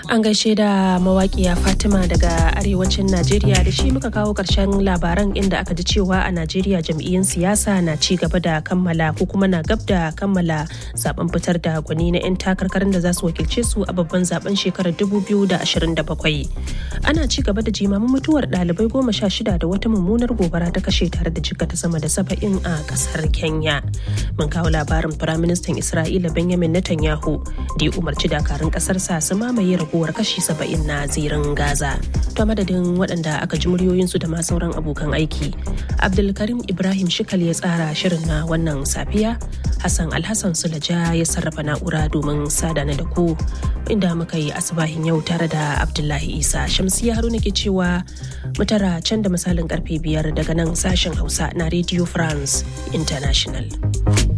An gaishe da mawaƙiya Fatima daga arewacin Najeriya da shi muka kawo ƙarshen labaran inda aka ji cewa a Najeriya jam'iyyun siyasa na ci gaba da kammala ko kuma na gab da kammala zaben fitar da gwani na 'yan takarkarin da za su wakilce su a babban zaben shekarar 2027. Ana ci gaba da jimamin mutuwar ɗalibai goma sha shida da wata mummunar gobara ta kashe tare da jikata sama da saba'in a ƙasar Kenya. Mun kawo labarin Firaministan Isra'ila Benjamin Netanyahu da ya umarci dakarun ƙasarsa su mamaye raguwar kashi saba'in na zirin Gaza. Ta madadin waɗanda aka ji muryoyinsu da ma sauran abokan aiki. Abdulkarim Ibrahim Shikal ya tsara shirin na wannan safiya. Hassan Alhassan Sulaja ya sarrafa na'ura domin sadana da ku inda muka yi asibahin yau tare da Abdullahi Isa. Shamsiya Haruna ke cewa mutara can da misalin karfe biyar daga nan sashen Hausa na Radio France International.